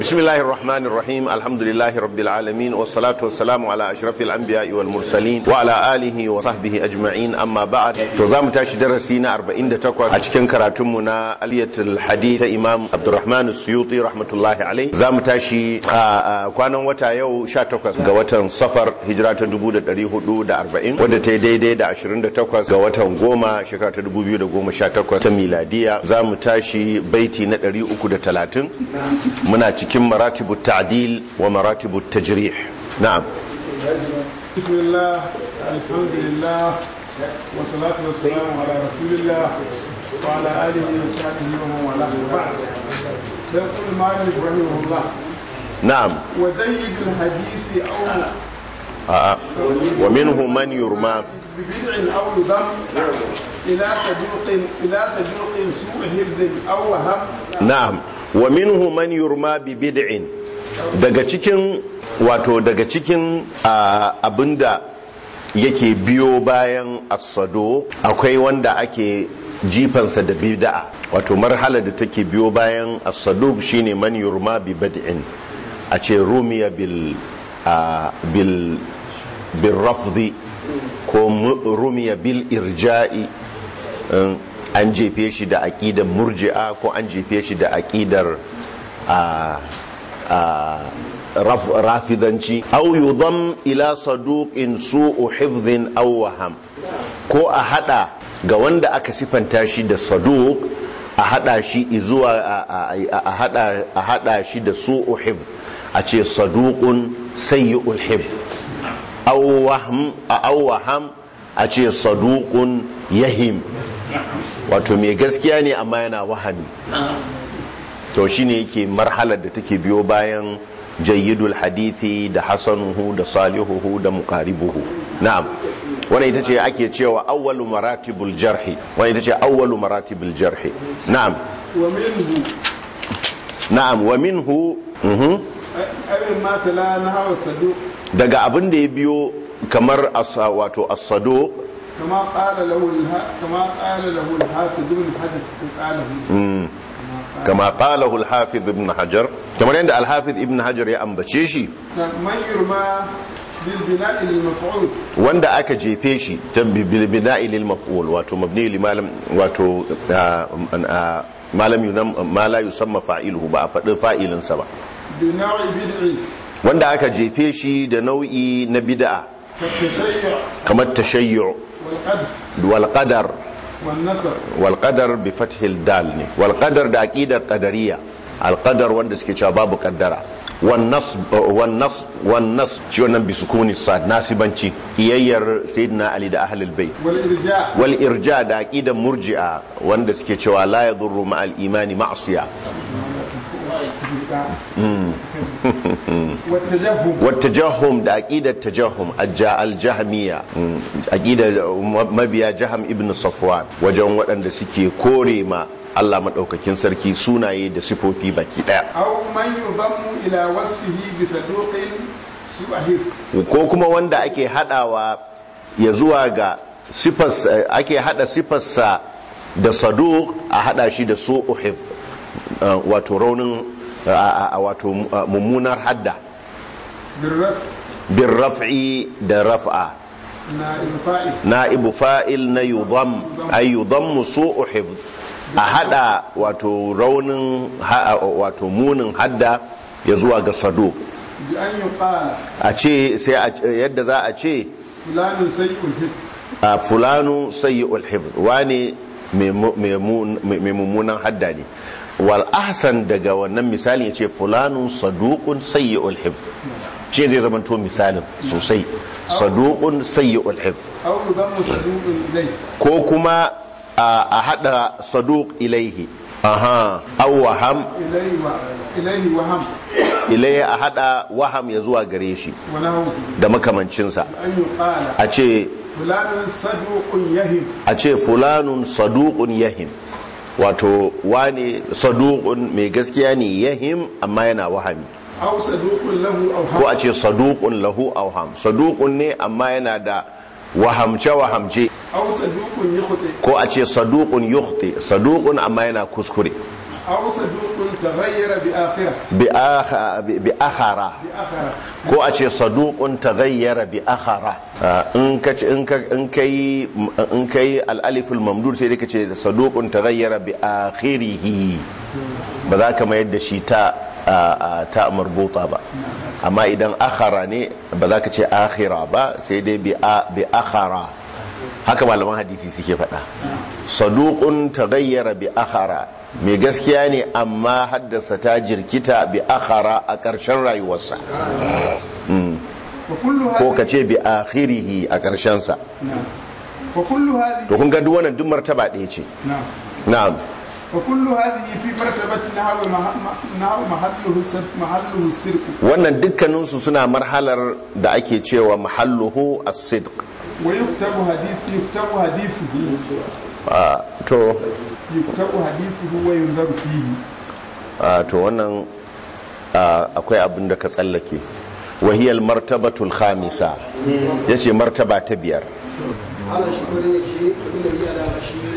بسم الله الرحمن الرحيم الحمد لله رب العالمين والصلاة والسلام على أشرف الأنبياء والمرسلين وعلى آله وصحبه أجمعين أما بعد تزام تاش درسينا أربعين دتقوى أشكن كراتمنا ألية الحديث إمام عبد الرحمن السيوطي رحمة الله عليه زام تاشي كوانا وتا يو شاتوكس غواتا صفر هجرات دبودة دريه دو أربعين ودى تيدي دي دا عشرين دتقوى غواتا غوما شكرات دبو بيو دا غوما شاتوكوى تميلادية زام تاشي بيتي ندري أكو دا تلاتين منا cikin maratibu ta'dil wa maratibu tajrih na'am bismillah alhamdulillah wa salatu wa salamu ala rasulillah wa ala alihi wa sahbihi wa man wala ba'd dan kullu ma'ani rahimahullah na'am wa zayyid alhadith aw a'a wa minhu man yurma ببدع أو يضم إلى صدوق إلى صدوق سوء حفظ أو وهم na'am wa minhu man yurma bi bid'in daga cikin wato daga cikin ah, abinda yake biyo bayan asado akwai wanda ake jifansa da bid'a wato marhala da take biyo bayan asado shine man yurma bi bid'in a ce rumiya bil ah, bil bil rafzi ko mu- rumiya bil irja'i in an jefe shi da aƙidar murji'a ko an jefe shi da aƙidar a raf- rafidanci au yudham ila saduqin su'u hifdhin aw waham ko a hada ga wanda aka sifanta shi da saduq a hada shi zuwa a- a a hada a hada shi da su'u hifdh a ce saduqun sayyi'ul hifdh aw wahm aw waham a ce saduqun yahim wato mai gaskiya ne amma yana wahami to shine yake marhalar da take biyo bayan jayyidul hadithi da hasanuhu da salihuhu da muqaribuhu na'am wannan ita ce ake cewa awwalu maratibul jarhi wannan ita ce awwalu maratibul jarhi na'am ومنه na'am wa minhu mhm, أي ما تلا نهى الصدوق daga abin da ya biyo kamar asa wato as-saduq كما قال له الها... كما قال له الحافظ بن حجر قاله mm, kama qalahu al-hafiz ibn hajar kamar yadda al-hafiz ibn hajar ya ambace shi من يرمى بالبناء للمفعول wanda aka jefe shi ta bil bina'i lil maf'ul wato mabni li malam wato ah, ah, malam yunam ma la yusamma fa'iluhu ba a faɗi fa'ilin sa ba بنوع بدع wanda aka jefe shi da nau'i na bid'a كالتشيع kamar tashayyu والقدر wal qadar والنصر wal qadar bi fathil dal ne wal qadar da aqidar qadariyya al qadar wanda suke cewa babu qaddara wan nas wan nas wan nas shi wannan bi sukuni sad nasibanci iyayyar sayyidina ali da ahlul bait والإرجاء wal irja da aqidan murji'a wanda suke cewa la yadurru ma al imani ma'siya والتجهم wat tajahhum da aqidat tajahhum ajja al jahmiya aqida mabiya jaham ibn safwan wajen waɗanda suke kore ma Allah madaukakin sarki sunaye da sifofi baki daya أو من يضم إلى وصفه بصدوق سوء حفظ ko kuma wanda ake hadawa ya zuwa ga sifas ake hada sifarsa da saduq a hada shi da su'uhif wato raunin a- a- wato uh, mummunar hadda بالرفع bin raf'i da raf'a نائب فائل na'ibu fa'il na yudham ay yudhammu su'uhif a hada wato raunin ha- wato munin hadda ya zuwa ga saduq بأن يقال a ce sai a- yadda za a ce فلان سيء الحفظ a fulanu sayyi'ul hifz wane mai mu- mai mu- mai mummunan hadda ne wal ahsan daga wannan misali ya ce fulanun saduqun sayyi'ul hifz shi zai zama to misalin sosai saduqun sayyi'ul hifz أو يضم صدوق إليه ko kuma a a hada saduq ilaihi aha aw waham إليه و... إليه وهم ilaihi a hada waham ya zuwa gare shi ونهو da makamancinsa بأن يقال a ce فلان صدوق يهم a ce fulanun saduqun yahim wato wane saduqun mai gaskiya ne yahim amma yana wahami أو صدوق له أو ko هم a ce saduqun lahu awham saduqun ne amma yana da wahamce wahamce أو صدوق يخطئ ko a ce saduqun yukhti saduqun amma yana kuskure أو صدوق تغير بآخرة bi akha- bi- bi akhara بآخرة ko a ce saduqun taghayyara bi akhara Ah, in ka ce in ka in kai in kai al-alif al-mamdud sai dai ka ce saduqun taghayyara bi akhirih ba za ka mayar da shi ta ah, ah, ta marbuta ba amma idan akhara ne ba za ka ce akhira ba sai dai bi a- bi akhara haka malaman hadisi suke faɗa saduqun taghayyara bi akhara mai gaskiya ne amma haddasa ta jirkita bi akhara a ƙarshen rayuwarsa وكل ko هذه ka ce bi akhirihi a ƙarshensa نعم وكل هذه to kun ga duk wannan duk martaba ɗaya ce نعم na'am وكل هذه في مرتبة نحو مح- نحو محله السرق محله السرق wannan dukkaninsu suna marhalar da ake cewa mahalluhu as-sidq ويكتب حديث يكتب حديثه Ah, to يكتب حديثه وينظر فيه ah, to wannan ah, akwai abin da ka tsallake wahiyal martabatul khamisa yace martaba ta biyar على شكر شيء من الذي على شيء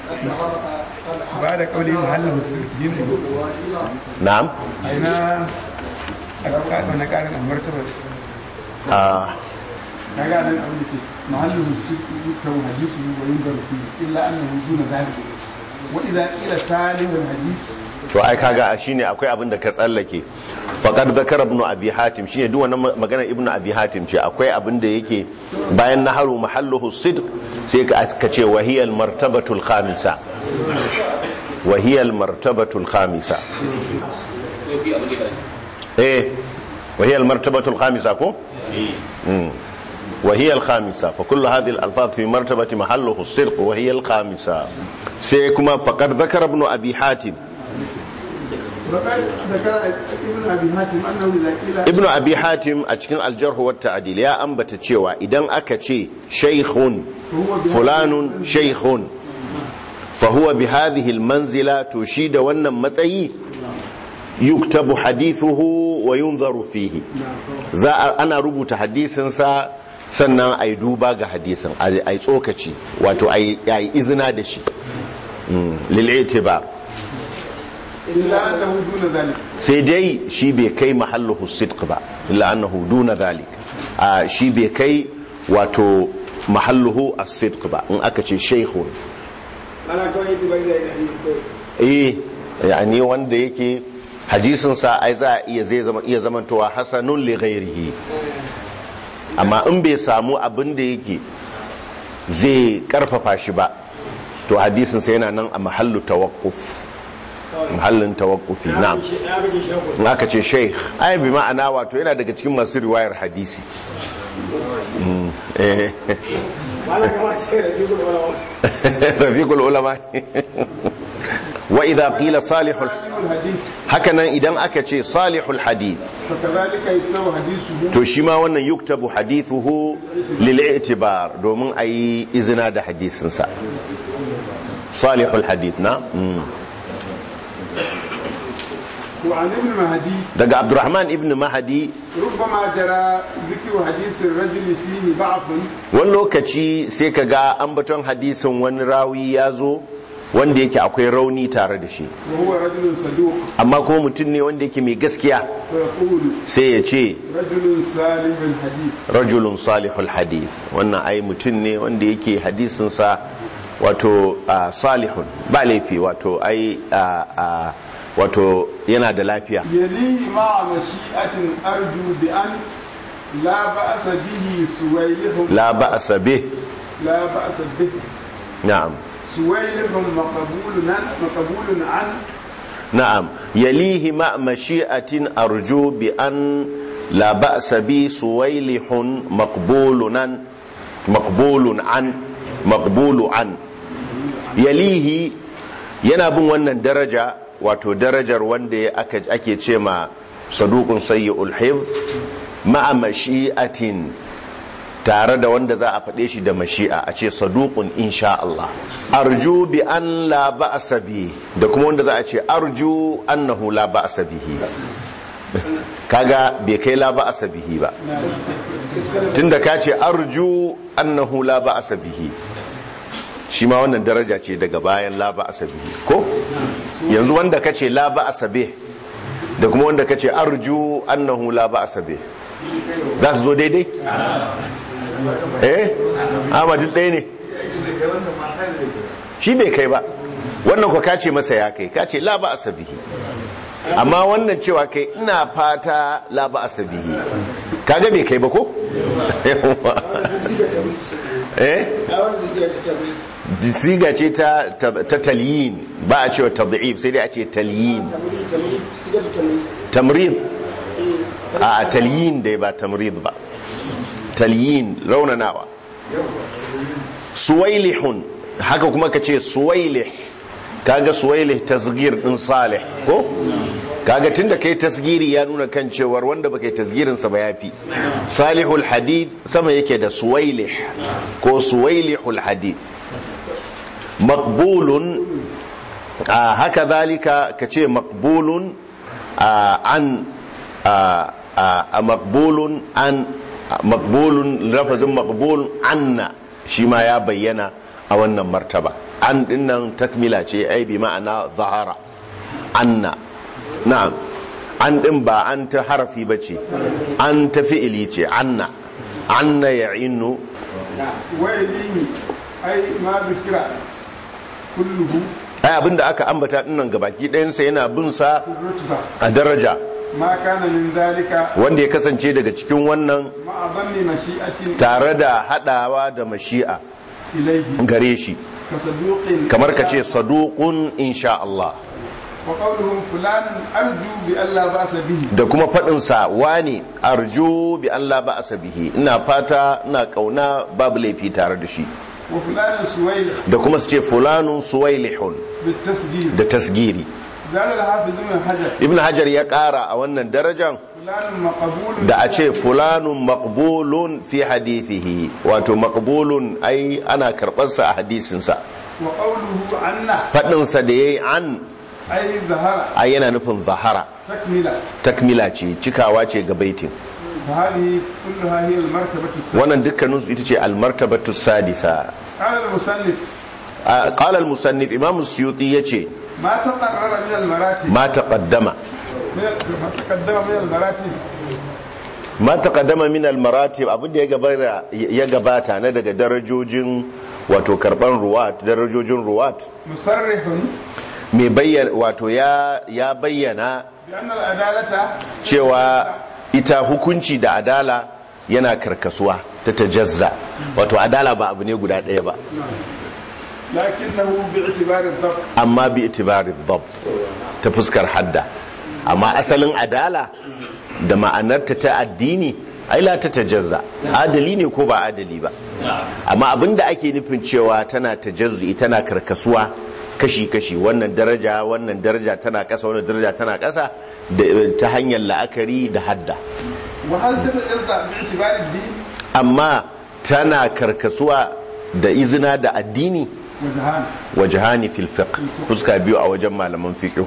بعد قوله محله السرق دين na'am أين أنا قال المرتبة Ah, kaga nan abin da ke mahallin sirri yuktabu hadithu wa yunzaru fihi illa annahu duna zalik wa idza qila salihul hadith to ai kaga shine akwai abin da ka tsallake faqad zakara ibn abi hatim shine duk wannan magana ibn abi hatim ce akwai abin da yake bayan naharu mahalluhu sidq sai ka ka ce wahiyal martabatul khamisa wahiyal martabatul khamisa eh wahiyal martabatul khamisa ko Mm. وهي الخامسة فكل هذه الألفاظ في مرتبة محله الصدق وهي الخامسة سيكما فقد ذكر ابن أبي حاتم وقد ذكر ابن ابي حاتم انه اذا قيل ibn abi hatim a cikin aljarhu wa ta'dil ya ambata cewa idan aka ce shaykhun fulanun shaykhun fa huwa bi hadhihi almanzila to shi da wannan matsayi yuktabu hadithuhu wa yunzaru fihi za a ana rubuta hadisin sa sannan ai duba ga hadisin ai tsokaci wato ai ai izina da shi lil itibar illa annahu duna zalik sai dai shi bai kai mahalluhu sidq ba illa annahu duna dhalik a shi bai kai wato mahalluhu as-sidq ba in aka ce shaykhun ana kawai ita bai da yin eh yani wanda yake hadisin sa ai za a iya zai zama iya zamantowa hasanun li ghairihi amma in bai samu abin da yake zai karfafa shi ba to hadisin sa yana nan a mahallu tawaqquf mahallin tawaqqufi na'am ya gaji shekul in aka ce sheikh ai bi ma'ana wato yana daga cikin masu riwayar hadisi Mm, eh, ana kama sai da biyu da rafiqul ulama wa idha qila salihul salihul hadith hakanan idan aka ce salihul hadith fakadhalika yuktabu hadithuhu to shi ma wannan yuktabu hadithuhu lil i'tibar domin ayi izina da hadisin sa salihul hadith na Mm. وعن ابن مهدي daga abdurrahman ibn mahdi ربما جرى ذكر حديث الرجل فيه ضعف wani lokaci sai ka ga ambaton hadisin wani rawi ya zo wanda yake akwai rauni tare da shi وهو رجل صدوق amma kuma mutum ne wanda yake mai gaskiya ويقول sai ya ce رجل سالم الحديث rajulun salihul hadith wannan ai mutum ne wanda yake hadisinsa wato ah, salihun ba laifi wato ai ah, ah, wato yana da lafiya يليه مع مشيئة أرجو بأن لا بأس به سويلهم la ba'sa bih لا بأس به na'am سويلهم مقبول عن مقبول عن نعم يليه مع مشيئة أرجو بأن لا بأس بي سويلح مقبول عن مقبول عن مقبول عن يليه yana bin wannan daraja wato darajar wanda ya aka ake ce ma saduqun sayyi'ul hifz ma'a mashi'atin tare da wanda za a faɗe shi da mashi'a a ce saduqun insha Allah arju bi an la ba'sa bi da kuma wanda za a ce arju annahu la ba'sa bihi kaga bai kai la ba'sa bihi ba tunda ka ce arju annahu la ba'sa bihi shi ma wannan daraja ce daga bayan la ba'sa bihi ko yanzu wanda kace la ba'sa bih da kuma wanda kace arju annahu la ba'sa bih za su zo daidai eh amma duk ɗaya ne shi bai kai ba wannan ko kace masa ya kai kace la ba'sa bihi amma wannan cewa kai ina fata la ba'sa bihi kaga bai kai ba ko eh siga ce ta ta talyin ba a cewa tad'if sai dai a ce talyin tamrid a talyin dai ba tamrid ba talyin raunanawa suwailihun haka kuma ka ce suwailih kaga suwailih tasgir din salih ko kaga tunda kai tasgiri ya nuna kan cewar wanda baka yi tasgirin sa ba yafi salihul hadith sama yake da suwailih ko suwailihul hadith maqbulun haka zalika kace maqbulun an a maqbulun an maqbulun lafazin maqbul anna shi ma ya bayyana a wannan martaba an dinnan takmila ce ai bi ma'ana zahara anna na'am an din ba an ta harafi bace an ta fi'ili ce anna anna ya'innu wailini ai ma zikira kulluhu ai abinda aka ambata dinnan gabaki ɗayansa yana bin sa rutba a daraja ma kana min zalika wanda ya kasance daga cikin wannan ma dhanni mashi'atin tare da hadawa da mashi'a ilayhi gare shi ka saduqin kamar ka ce saduqun insha Allah wa qawluhum fulanun arju bi alla ba'sa bihi da kuma faɗinsa wani arju bi Allah ba bihi ina fata ina kauna babu laifi tare da shi wa fulanun suwayl da kuma su ce fulanun suwailihun bit tasdid da tasgiri قال الحافظ ابن حجر ibn hajar ya ƙara a wannan darajan فلان مقبول da a ce fulanun maqbulun fi hadithihi wato maqbulun ai ana karɓarsa a hadisinsa وقوله عنا faɗinsa da yayi an أي ظهر ai yana nufin zahara تكملة takmila ce cikawa ce ga baitin فهذه كلها هي المرتبة السادسة wannan dukkaninsu ita ce almartabatu sadisa قال المصنف a- qala al-musannif imam suyuti yace ما تقرر من المراتب ma taqaddama من- ما تقدم من المراتب ma taqaddama min al-maratib abin da ya gabata ya gabata na daga darajojin wato karban ruwat darajojin ruwat مصرح mai bayyana wato ya ya bayyana بأن العدالة cewa ita hukunci da adala yana karkasuwa ta tajazza wato adala ba abu ne guda ɗaya ba لكنه باعتبار الضبط amma bi itibari dhabt ta fuskar hadda amma asalin adala da ma'anarta ta addini ai la ta tajazza adali ne ko ba adali ba amma abinda ake nufin cewa tana tajazzi tana karkasuwa kashi-kashi wannan daraja wannan daraja tana kasa wannan daraja tana kasa da- ta hanyar la'akari da hadda وهل تتجزأ باعتبار الدين amma tana karkasuwa da izina da addini وجهان wajhani fil fiqh fuska biyu a wajen malaman fiqh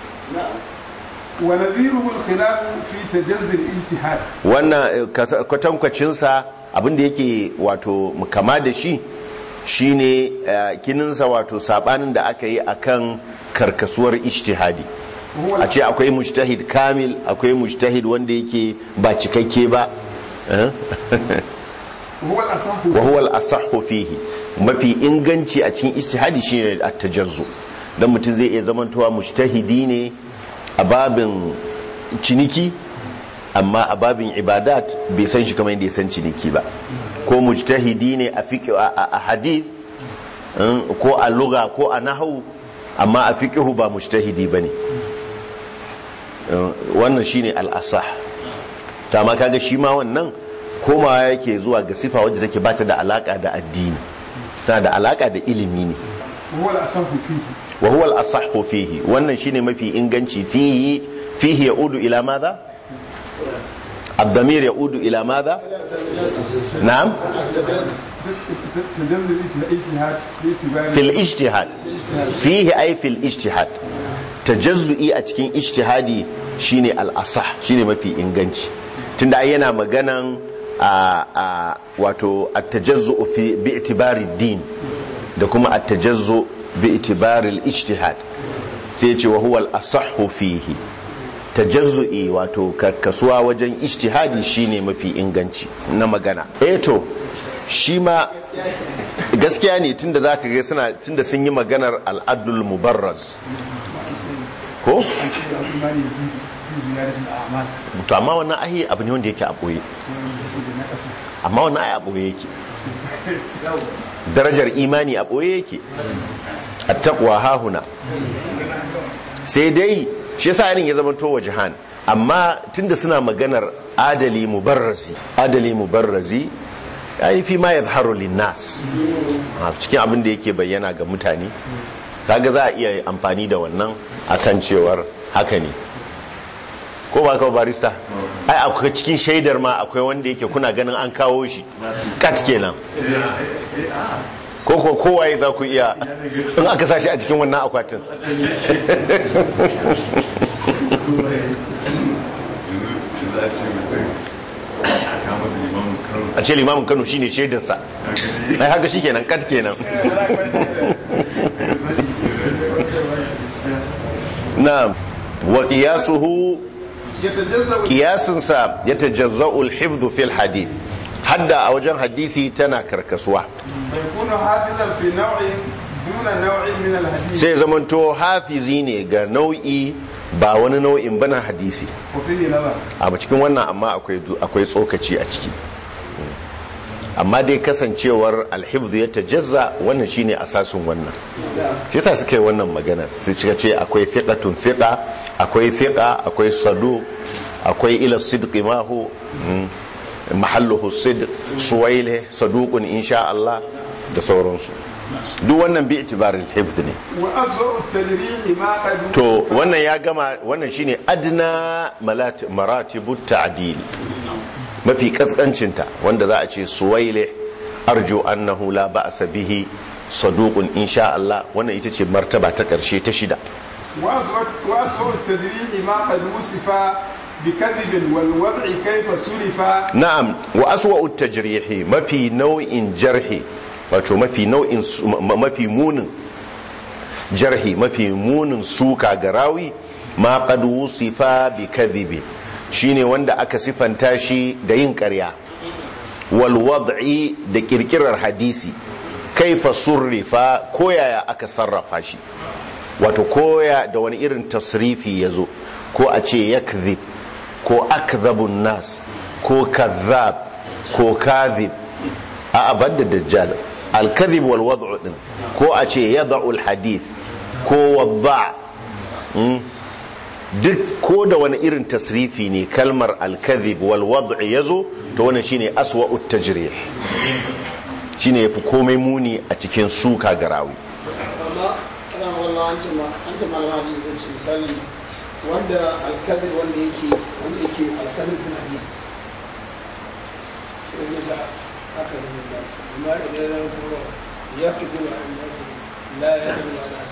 ونذيره الخلاف في تجزي الاجتهاد wannan eh, kata- kwatankwacinsa abinda yake wato kama da shi shine eh, kininsa wato sabanin da aka yi akan karkasuwar ijtihadi وهو a ce akwai mujtahid kamil akwai mujtahid wanda yake ba cikakke ba eh? وهو الأصح wa huwa al-asahhu fihi mafi inganci a cikin ijtihadi shine at-tajazzu dan mutum zai iya zamantowa mujtahidi ne a babin ciniki amma a babin ibadat bai san shi kamar yadda ya san ciniki ba ko mujtahidi ne a fiqh a a hadith mm, ko a lugha ko a nahwu amma a fiqh ba mujtahidi bane Mm, wannan shine al-asah ta ma kaga shi ma wannan komawa yake zuwa ga sifa wadda take bata da alaka da addini tana da alaka da ilimi ne وهو الأصح فيه wa huwa al-asahhu fihi wannan shine mafi inganci fihi fihi yaudu ila madha الضمير يعود إلى ماذا؟ نعم تجزي الاجتهاد باعتبار في الاجتهاد فيه أي في الاجتهاد تجزئي أتكين اجتهادي شيني الأصح شيني ما في إنغانش تند أينا مغانا wato التجزؤ في باعتبار الدين da kuma التجزؤ باعتبار الاجتهاد sai ce wa huwal asahhu fihi tajazzu'i wato kasuwa wajen ijtihadi shine mafi inganci na magana eh to shi ma gaskiya ne tunda zaka ga suna tunda sun yi maganar al'adul mubarraz ko imani da sun fi ziyaratul a'mal to amma wannan ahi abu ne wanda yake a boye da na ƙasa amma wannan ayi a boye yake darajar imani a boye yake attaqwa hahuna sai dai shi yasa yanin ya zama to wajahan amma tunda suna maganar adali mubarrazi adali mubarrazi yani fi ma yadhharu linnas a cikin abin da yake bayyana ga mutane kaga za a iya amfani da wannan akan cewar haka ne ko ba kawo barista ai akwai cikin shaidar ma akwai wanda yake kuna ganin an kawo shi kat kenan ko ko kowaye za ku iya in aka sashi a cikin wannan akwatin za a ce mutum a kama su limamin karo a ce limamin kano shine shaidarsa ai haka shi kenan kat kenan na wa qiyasuhu يتجزأ kiyasinsa ya tajazza'u al-hifdhu fil hadith hadda a wajen hadisi tana karkasuwa ويكون حافظا في نوع دون نوع من الحديث sai zamanto hafizi ne ga nau'i ba wani nau'in bana hadisi وفيه نظر a cikin wannan amma akwai du- akwai tsokaci a ciki amma dai kasancewar alhifdhu ya tajazza wannan shine asasin wannan shi yasa suka yi wannan magana su cika ce akwai thiqatun thiqa akwai thiqa akwai sadu akwai ila sidqi ma hu mm, mahalluhu sidq suwaile saduqun insha Allah da sauransu duk wannan bi itibaril hifdh ne وأسوأ التدريج ما قد to wannan ya gama wannan shine adna malat- maratibu ta'dil mafi kaskancinta wanda za a ce suwaile arju annahu la ba'sa bihi saduqun insha Allah wannan ita ce martaba ta karshe ta shida وأسوأ وأسوأ التدريج ما قد وصف بكذب والوضع كيف صرف na'am wa aswa'u tajrihi mafi nau'in jarhi wato mafi nau'in su- ma- mafi munin jarhi mafi munin suka ga rawi ma qad wusifa bi kadhibi shine wanda aka sifanta shi da yin ƙarya wal wad'i da kirkirar hadisi kaifa surrifa koyaya aka sarrafa shi wato koya da wani irin tasrifi yazo ko a ce yakzib ko akdhabun nas ko kazzab ko kadhib a abadda dajjal al-kadhib wal wad'u din ko a ce yad'u al-hadith ko wadda mm. duk ko da wani irin tasrifi ne kalmar al-kadhib wal wad'u yazo to wannan shine aswa'u tajrih shine yafi komai muni a cikin suka garawi amma ana wallah an ce ma an ce malama hadisi zan ce misali wanda alkadir wanda yake wanda yake alkadir bin hadis wanda da aka yi da su amma idan ya kuma ya fi zuwa an ya fi la ya fi zuwa da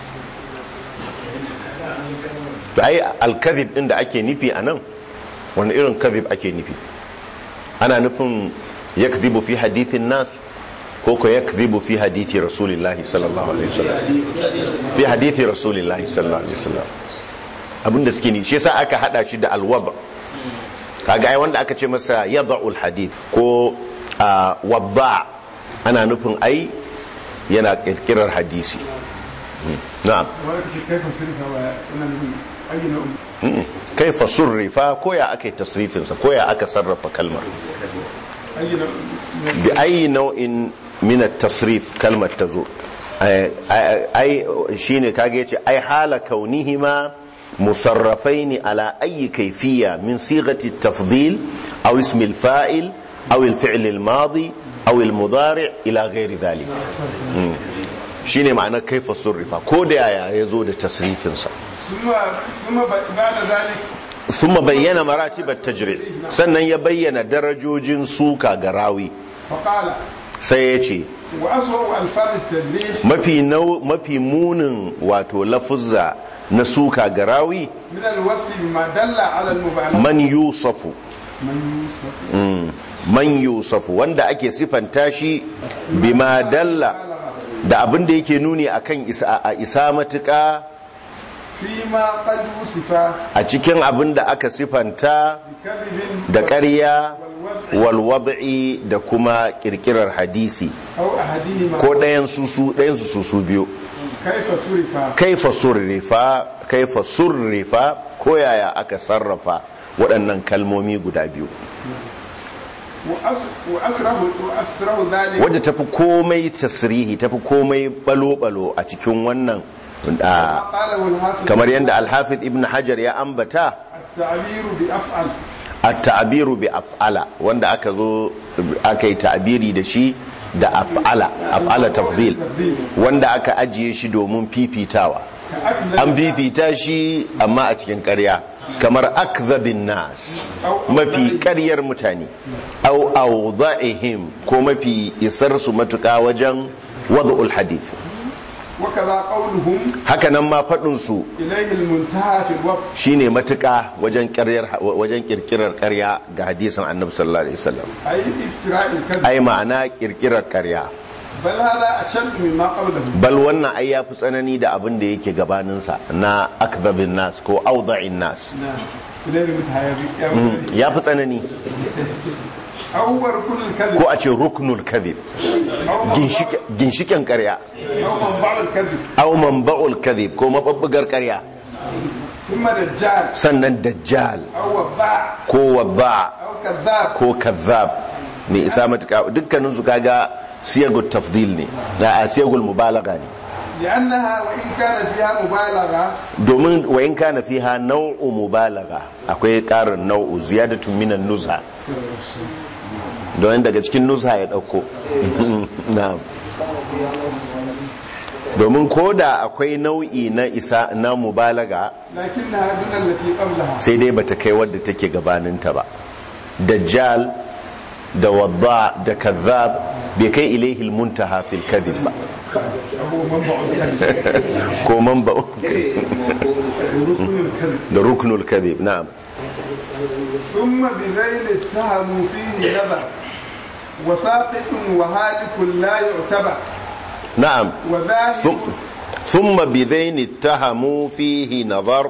to ai al-kadhib din da ake nufi anan wani irin kadhib ake nufi ana nufin yakdhibu fi hadithin nas ko ko yakdhibu fi hadithi rasulillahi sallallahu alaihi wasallam fi hadithi rasulillahi sallallahu alaihi wasallam abinda suke ni shi yasa aka hada shi da alwaba kaga ai wanda aka ce masa yada'ul hadith ko ah, wadda ana nufin ai yana kirkirar hadisi Hmm, na'am ويكفي كيف صرف وأنا من أي نوع Mm. kaifa surrifa ko ya aka yi tasrifinsa ko ya aka sarrafa kalmar أي نوع من bi ayi nau'in min at-tasrif kalmar ta zo ai ai- shine kage yace ai hala kaunihima musarrafaini ala ayi kayfiyya min sighati at-tafdhil aw ism al-fa'il aw al-fi'l al-madi aw al-mudari' ila ghairi dhalik Mm. shine ma'anar kaifa surrifa ko da yaya yazo da tasrifinsa ثم ثم بعد ذلك ثم bayyana maratibat tajri sannan ya bayyana darajojin suka ga rawi فقال sai ya ce وأسوأ ألفاظ التدريج mafi nau mafi munin wato lafuzza na suka ga rawi من الوصف بما دل على المبالغة man yusafu من يوصف Mm. man yusafu wanda ake sifanta shi bima dalla da abin da yake nuni akan isa a isa matuƙa فيما قد وصف a cikin abin da aka sifanta بكذب da ƙarya والوضع walwad'i da kuma kirkirar hadisi أو أحدهما ko ɗayan susu ɗayan su susu biyu كيف صرف kaifa surrifa kaifa surrifa ko yaya aka sarrafa waɗannan kalmomi guda biyu وأس- وأسره وأسره ذلك wadda tafi komai tasrihi tafi komai balo-balo a cikin wannan ah, قاله الحافظ kamar yadda alhafiz ibn hajar ya ambata التعبير بأفعل at-ta'biru bi af'ala wanda aka zo aka yi ta'biri da shi da af'ala af'ala tafdil wanda aka ajiye shi domin fifitawa كأكذب an fifita shi amma a cikin ƙarya kamar akzabin nas mafi ƙaryar mutane au awda'ihim ko mafi isar su matuƙa wajen wad'ul hadith وكذا قولهم haka nan ma faɗin su إليه المنتهى في الوقت shine matuƙa wajen ƙaryar wajen kirkirar ƙarya ga hadisin annabi sallallahu alaihi wasallam أي افتراء الكذب ai ma'ana kirkirar ƙarya بل هذا أشد مما قبله bal wannan ai yafi tsanani da abin da yake gabaninsa na akzabin nas ko awda'in nas نعم إليه المنتهى ya fi tsanani أو هو ركن الكذب ko a ce ruknul kadhib أو منبع- Ginshike- ginshiken ƙarya أو منبع الكذب aw manba'ul kadhib ko mababbugar ƙarya ثم دجال sannan dajjal أو وضاع ko wadda أو كذاب ko kazzab ne isa matuƙa dukkanin su kaga siyagul tafdil ne da a siyagul mubalaga ne لأنها وإن كان فيها مبالغة domin wayin kana fiha nau'u mubalaga akwai ƙarin nau'u ziyadatun minan nuzha don daga cikin nuzha ya ɗauko na'am domin ko da akwai nau'i na isa na mubalaga لكنها دون التي قبلها sai dai bata kai wadda take gabaninta ba dajjal da wadda da kazzab bai kai ilaihil muntaha fil kadhib ba هو منبع الكذب ko man ba وركن الكذب da ruknul kadhib na'am ثم بذيل اتهموا فيه نظر وساقط وهالك لا يعتبر na'am وذاهب ثم- ثم بذين اتهموا فيه نظر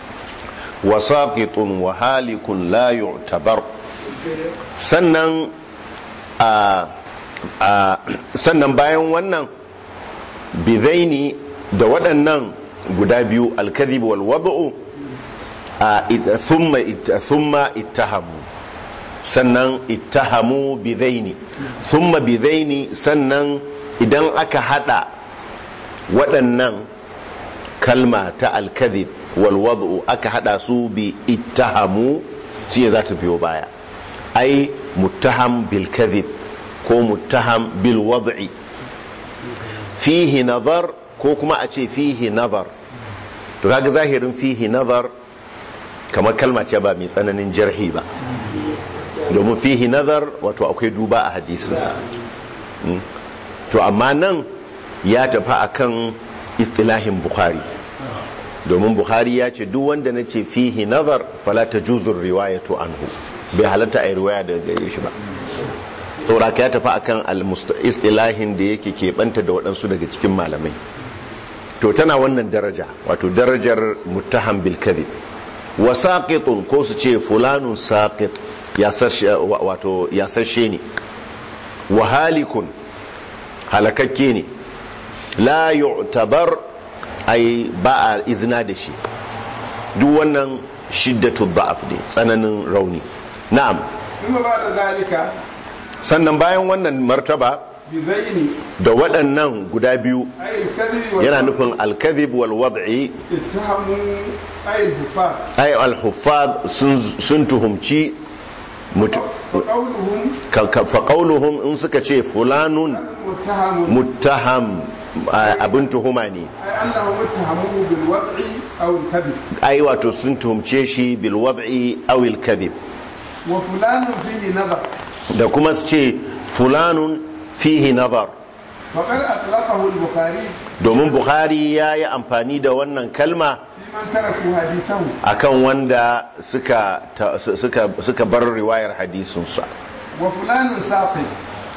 وساقط وهالك لا يعتبر sannan a a sannan bayan wannan bizaini da waɗannan guda biyu alkadhib wal wad'u a id- thumma it- thumma ittahamu sannan ittahamu bizaini thumma bizaini sannan idan aka hada waɗannan kalma ta alkadhib wal wad'u aka hada su bi ittahamu shi za ta biyo baya ai muttaham bil kadhib ko muttaham bil wad'i fihi nazar ko kuma a ce fihi nazar to kaga zahirin fihi nazar kamar kalma ce ba mai tsananin jarhi ba domin fihi nazar wato akwai duba a hadisinsa Mm. to amma nan ya tafi akan istilahin bukhari domin bukhari ya ce duk wanda na ce fihi nazar fala ta juzur riwayatu anhu bai halatta a yi riwaya daga gare shi ba sauraka ya tafi akan al-istilahin da yake keɓanta da waɗansu daga cikin malamai to tana wannan daraja wato darajar muttaham bil kadhib wa saqitun ko su ce fulanun saqit ya sashe wato ya sashe ne wa halikun halakakke ne la yu'tabar ai ba a izina da shi duk wannan shiddatu da'af ne tsananin rauni na'am ثم بعد ذلك sannan bayan wannan martaba بذين da waɗannan guda biyu أي الكذب yana والوضع nufin alkadhib wal wad'i اتهموا أي الكفار ay al huffaz sun sun tuhumci mutu فقولهم ka- ka- fa qawluhum in suka ce fulanun متهم muttaham a- abin tuhuma ne أي أنهم اتهموه بالوضع أو الكذب ai wato sun tuhumce shi bil wad'i aw al kadhib وفلان فيه نظر da kuma su ce fulanun fihi nazar فقد أطلقه البخاري domin bukhari ya yi amfani da wannan kalma في من تركوا حديثه akan wanda suka, ta- suka, suka bar riwayar hadisinsa وفلان ساقط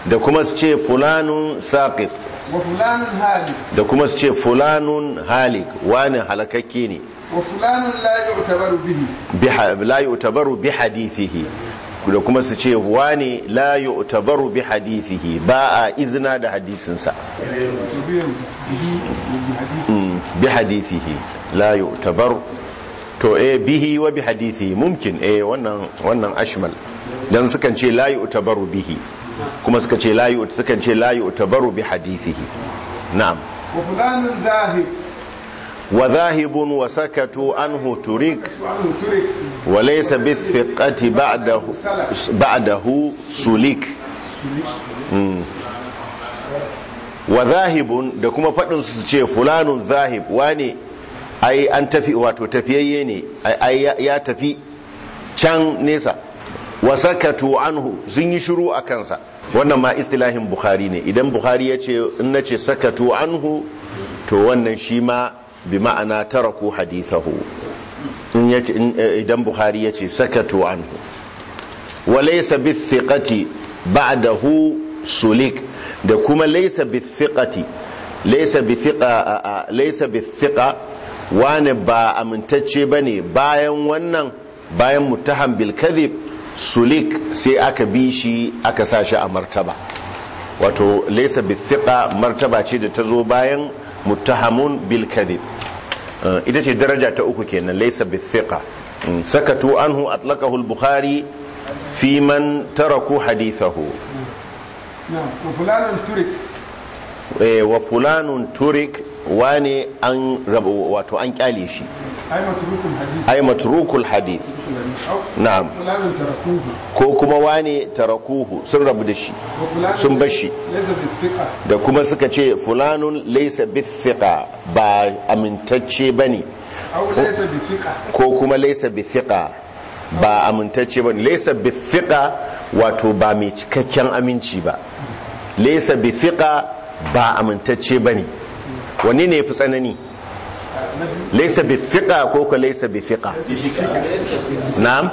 da kuma su ce fulanun saqit وفلان هادي da kuma su ce fulanun halik wani halakakke ne وفلان لا يعتبر به biha- la yu'tabaru bi hadithihi da kuma su ce wani la yu'tabaru bi hadithihi ba a izina da hadisinsa تبين به وبحديث Mm, bi hadithihi la yu'tabaru to eh bihi wa bi hadithihi mumkin eh wannan wannan ashmal dan sukan ce la yu'tabaru bihi kuma suka ce la yu sukan ce la yu'tabaru bi hadithihi na'am وفلان ذاهب wa dhahibun wa sakatu anhu turik وعنه ترك wa laysa bi thiqati ba'dahu ba'dahu sulik Mm. wa zahibun da kuma faɗin su ce fulanun zahib wane ai an tafi wato tafiyayye ne ai ai ya- ya tafi can nesa wa sakatu anhu sun yi shiru a kansa wannan ma istilahin bukhari ne idan bukhari ya ce in na ce sakatu anhu to wannan shi ma bi ma'ana taraku hadithahu in ya ce in- eh, idan bukhari ya ce sakatu anhu wa laysa bi thiqati ba'dahu sulik da kuma laysa bi thiqati laysa bi thiqa laysa bi thiqa wani ba amintacce bane bayan wannan bayan muttaham bil kadhib sulik sai aka bi shi aka sa shi a martaba wato laysa bi thiqa martaba ce da ta zo bayan muttahamun bil kadhib Uh, ita ce daraja ta uku kenan laysa bi thiqa Mm, sakatu anhu atlaqahu al bukhari fi man taraku hadithahu نعم وفلان ترك Eh, wa fulanun turik wane an rabu wato an kyale shi أي متروك الحديث ay matrukul hadith أو na'am فلان تركوه ko kuma wane tarakuhu sun rabu da shi وفلان sun bar shi ليس بالثقة da kuma suka ce fulanun laysa bithiqa ba amintacce bane أو ليس بثقة ko kuma laysa bithiqa ba amintacce bane laysa bithiqa wato ba mai cikakken aminci ba laysa bithiqa ba amintacce bane wanne ne yafi tsanani laysa bithiqa ko ko laysa bithiqa na'am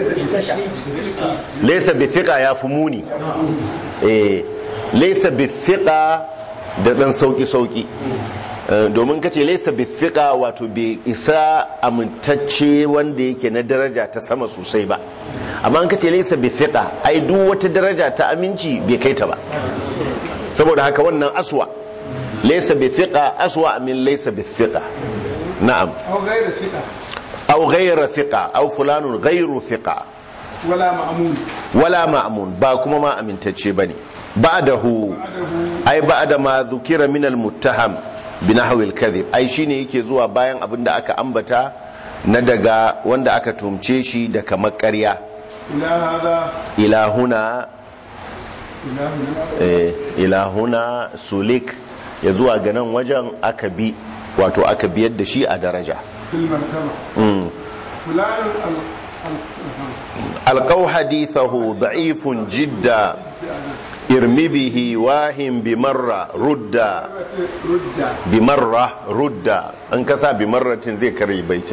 laysa bithiqa ya fi muni eh laysa bithiqa da dan sauki sauki Eh, domin kace laysa bithiqa wato bai isa amintacce wanda yake na daraja ta sama sosai ba amma in kace laysa bithiqa ai duk wata daraja ta aminci bai kai ta ba saboda haka wannan aswa laysa bithiqa aswa min laysa bithiqa na'am أو غير ثقة aw ghayra thiqa aw fulanun ghayru thiqa ولا مأمون wala ma'mun ba kuma ma amintacce bane ba'dahu بعده ai ba'da ma dhukira min al-muttaham bi nahwi al-kadhib ai shine yake zuwa bayan abin da aka ambata na daga wanda aka tumce shi da kamar ƙarya إلى هذا ilahuna إلى هنا eh, ilahuna sulik ya zuwa ga nan wajen aka bi wato aka biyar da shi a daraja في المرتبة mm. فلان ال... ال... alqaw hadithahu da'ifun jidda irmi bihi wahin bi marra rudda رجع bi marra rudda an kasa bi marratin zai kare baitin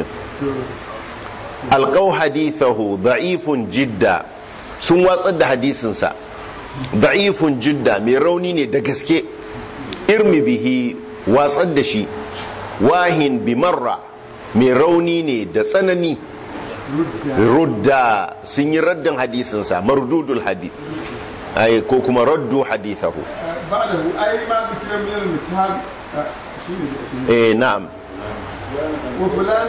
alqaw hadithahu da'ifun jidda sun watsar da hadisinsa da'ifun jidda mai rauni ne da gaske irmi bihi watsar da shi wahin bi marra mai rauni ne da tsanani رجع rudda sun yi raddin hadisinsa mardudul hadith ay ko kuma raddu hadithahu بعده أي ما ذكر من المتهم آه، شنو eh na'am وفلان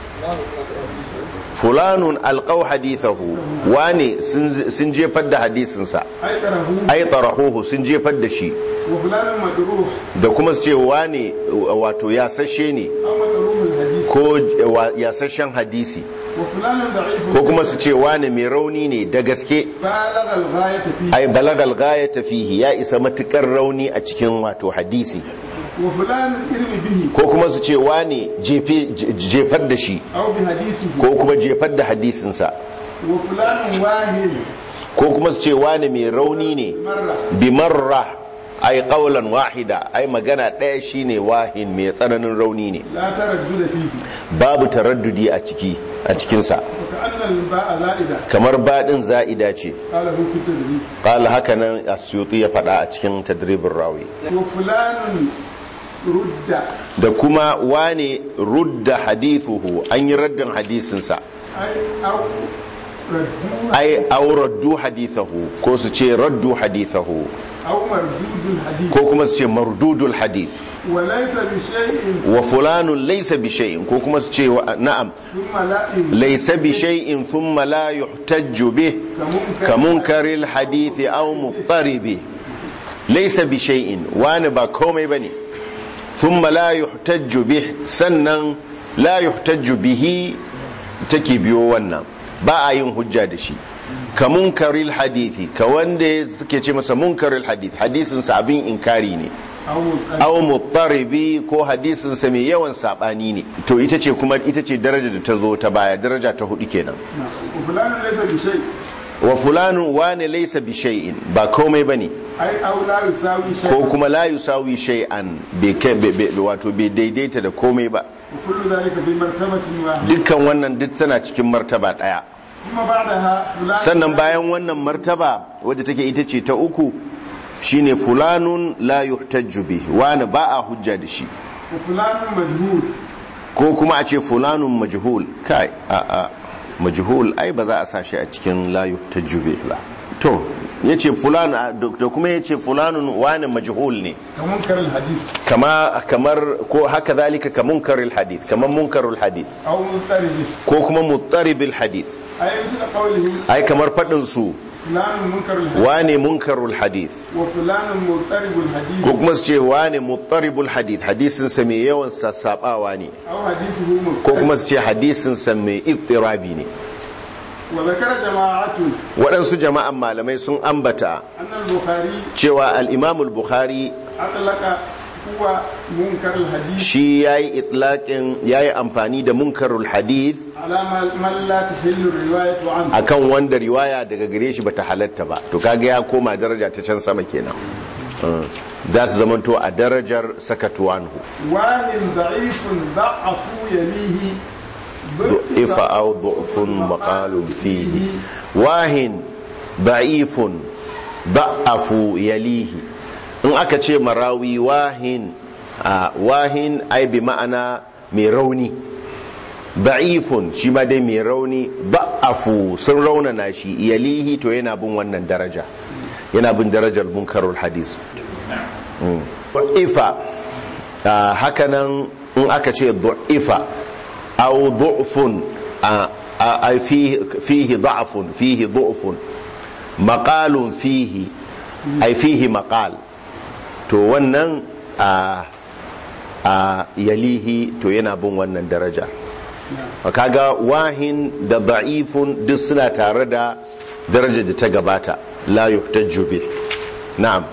fulanun alqaw hadithahu wane sun sun jefar da hadisinsa أيقره ay tarahuhu sun jefar da shi وفلان مجروح da kuma su ce wane wato yasashe ne أو مجروح الحديث ko wa- yasashen hadisi وفلان ضعيف ko kuma su ce wane mai rauni ne da gaske بالغ الغاية فيه ay balagal ghayata fihi ya isa matukar rauni a cikin wato hadisi وفلان ارمي به ko kuma su ce wane jefe- je- jefar da shi أو بحديثه ko kuma jefar da hadisinsa وفلان واهن ko kuma su ce wane mai rauni ne مرة bi marra ai qawlan wahida ai magana ɗaya shine wahin mai tsananin rauni ne لا تردد فيه babu taraddudi a ciki a cikinsa وكأن الباء زائدة kamar baɗin za'ida ce قال هو كتب qala haka nan asyuti ya faɗa a cikin tadribin rawi وفلان رد da kuma wane rudda hadithuhu an yi raddin hadisinsa أي أو ردوه ai aw raddu hadithahu ko su ce raddu hadithahu أو مردود الحديث ko kuma su ce mardudul hadith وليس بشيء wa fulanun laysa bi shay'in ko kuma su ce wa- na'am ثم لا laysa bi shay'in thumma la yuhtajju bih ka munkaril hadithi aw muttaribi laysa bi shay'in wani ba komai bane thumma la yuhtajju bih sannan la yuhtajju bihi take biyo wannan ba a yin hujja da shi ka munkaril hadithi ka wanda suke ce masa munkaril hadith hadisin sa abin inkari ne أو aw muttaribi ko hadisin sa mai yawan sabani ne to ita ce kuma ita ce daraja da ta zo ta baya daraja ta hudu kenan وفلان ليس بشيء wa fulanun wane laysa bi shay'in ba komai bane أي أو لا يساوي شيء ko kuma la yusawi shay'an bai kai bai- bai- wato bai daidaita da komai ba وكل ذلك في مرتبة واحدة dukkan wannan duk tana cikin martaba daya ثم بعدها فلان sannan bayan wannan martaba wadda take ita ce ta uku shine fulanun la yuhtajju bi wani ba a hujja da shi وفلان مجهول ko kuma a ce fulanun majhul kai a a majhul ai ba za a sa shi a cikin la yuhtajju bi ba to yace fulan da kuma yace fulanun wani majhul ne كمنكر الحديث kama kamar ko haka zalika ka munkaril hadith kamar munkarul hadith أو مضطرب ko kuma muttaribil hadith أي مثل قوله ai kamar fadin su فلان منكر الحديث wane munkarul hadith وفلان مضطرب الحديث ko kuma su ce wane muttaribul hadith hadisin sa mai yawan sassabawa ne أو حديثه ko مضطرب kuma su ce hadisin sa mai ittirabi ne وذكر جماعة waɗansu jama'an malamai sun ambata أن البخاري cewa al-Imam al-Bukhari أطلق هو منكر الحديث shi yayi itlaqin yayi amfani da munkarul hadith على ما- من لا تحل الرواية عنه akan wanda riwaya daga gare shi bata halatta ba to kaga ya koma daraja ta can sama kenan Mm. za su zamanto a darajar sakatuwanhu واهن ضعيف ضعفوا يليه ضعف أو ضعف مقال فيه واهن ضعيف ضعف يليه in aka ce marawi wahin a wahin ai bi ma'ana mai rauni da'ifun shi ma dai mai rauni da'afu sun raunana shi yalihi to yana bin wannan daraja yana bin darajar munkarul hadis du'ifa hakanan in aka ce du'ifa aw du'fun a fihi da'fun fihi du'fun maqalun fihi ai fihi maqal to wannan a a yalihi to yana bin wannan daraja kaga wahin da da'ifun duk suna tare da darajar da ta gabata la yuhtajju bi na'am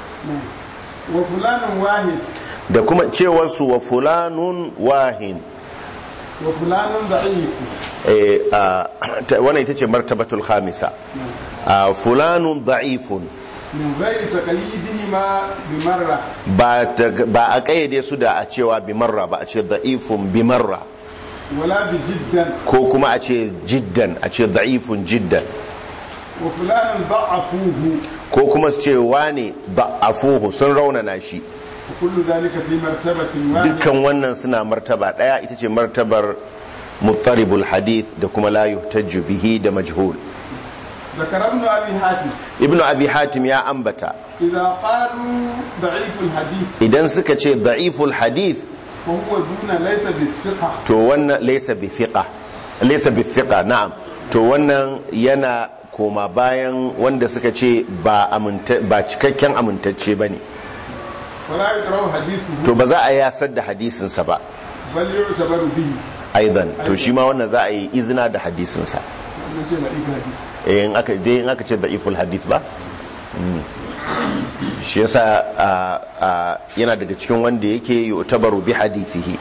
wa fulanun wahid da kuma cewar su wa fulanun wahin wa fulanun da'if eh a ta- wannan ita ce martabatul khamisa a fulanun da'ifun min ghairi taqlidihima bi marra ba ta- ba a kayyade su da a cewa bi marra ba a ce da'ifun bi marra wala bi jiddan ko kuma a ce jiddan a ce da'ifun jiddan wa fulanun da'afuhu ko kuma su ce wane da'afuhu sun raunana shi wa kullu dhalika fi martabatin wahid dukkan wannan suna martaba daya ita ce martabar muttaribul hadith da kuma la yuhtajju bihi da majhul ذكر ابن ابي حاتم ibnu abi hatim ya ambata اذا قالوا ضعيف الحديث idan suka ce da'iful hadith فهو دون ليس بالثقه to wannan laysa bi thiqa laysa bi thiqa na'am to wannan yana koma bayan wanda suka ce ba aminta ba cikakken amintacce bane ولا يقرأ حديثه to ba za a yasar da hadisin sa ba بل يعتبر به aidan to shi ma wannan za a yi izina da hadisin sa wannan ce ضعيف الحديث eh in aka dai in aka ce da'iful hadith ba Mm. shi yasa a- a- yana daga cikin wanda yake yu'tabaru bi hadithihi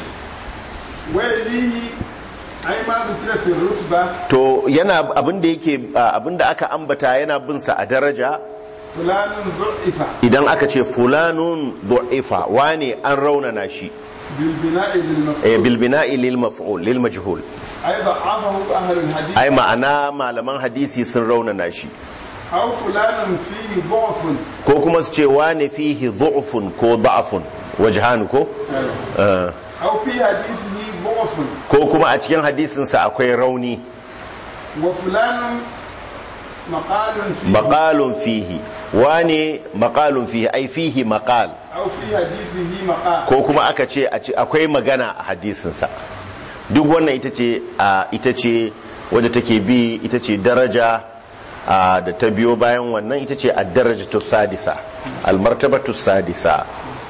ويليه أي ما ذكر في الرتبة to yana abin da yake abin da aka ambata yana bin sa a daraja fulanun du'ifa idan aka ce fulanun du'ifa wane an raunana shi bil bina'i lil eh, maf'ul bil bina'i lil maf'ul lil majhul ay da'afahu ahli al hadith ai ma'ana malaman hadisi sun raunana shi aw fulanun fihi dha'fun ko kuma su ce wane fihi du'fun ko da'fun wajhan ko Eh, aw fi hadithihi dha'fun ko kuma a cikin hadisinsa akwai rauni wa fulanun maqalun fihi maqalun fihi wane maqalun fihi ai fihi maqal aw fi hadithihi maqal ko kuma aka ce a ce akwai magana a hadisinsa duk wannan ita ce a ita ce wadda take bi ita ce daraja a da ta biyo bayan wannan ita ce ad-darajatu sadisa al-martabatu sadisa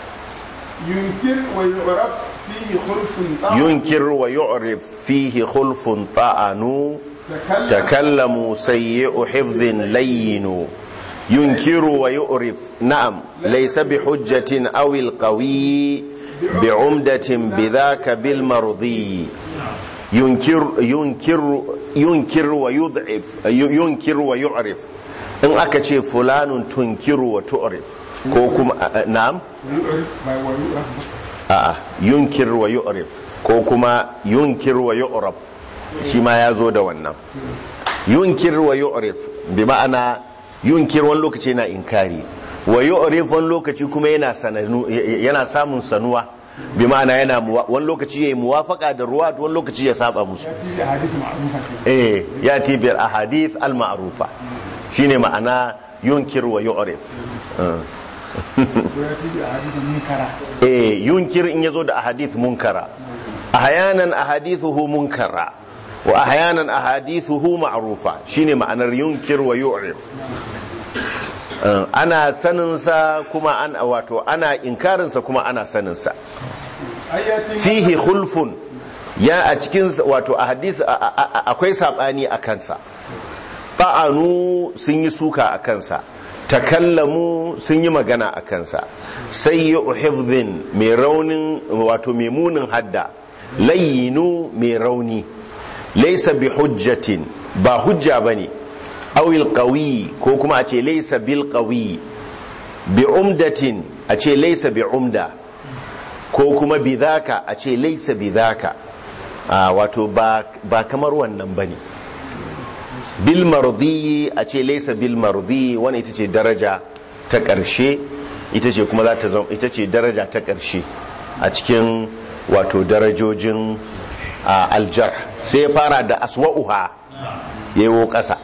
yunkir wa yu'raf fihi khulfun ta'a yunkir wa yu'rif fihi khulfun ta'anu takallama تكلموا سيء حفظ لين ينكر ويؤرف نعم ليس بحجة أو القوي بعمدة بذاك بالمرضي ينكر ينكر ينكر ويضعف ينكر ويعرف إن أكتشي فلان تنكر وتعرف كوكم نعم yu'rif by wa yu'raf a'a yunkir wa yu'rif ko kuma yunkir wa yu'raf shi ma ya zo da wannan yunkir wa yu'rif bi ma'ana yunkir wani lokaci yana inkari wa yu'rif wani lokaci kuma yana sananu yana samun sanuwa bi ma'ana yana muwa- wani lokaci yayi muwafaka da ruwa wani lokaci ya saba musu fi hadith ma'rufa ke eh yati bil ahadith al ma'rufa shine ma'ana yunkir wa yu'rif Uh. ko ya fi hadith munkara eh yunkir in yazo da ahadith munkara ahyanan ahadithuhu munkara wa ahyanan ahadithuhu ma'rufa shine ma'anar yunkir wa yu'rif Eh, ana sanin sa kuma an wato ana inkarin sa kuma ana sanin sa ayati fihi khulfun ya a cikin wato a hadisi a- a- a- akwai sabani a kansa ta'anu sun yi suka a kansa takallamu sun yi magana a kansa sai yi hifdhin mai raunin wato mai munin hadda layyinu mai rauni laisa bi hujjatin ba hujja bane awil qawi ko kuma a ce laisa bil qawi bi umdatin a ce laisa bi umda ko kuma bidhaka a ce laisa bidhaka a wato ba ba kamar wannan bane bil mardi a ce laisa bil mardi wani ita ce daraja ta ƙarshe ita ce kuma za ta zama ita ce daraja ta ƙarshe a cikin wato darajojin a, aljar sai ya fara da aswa'uha yayo ƙasa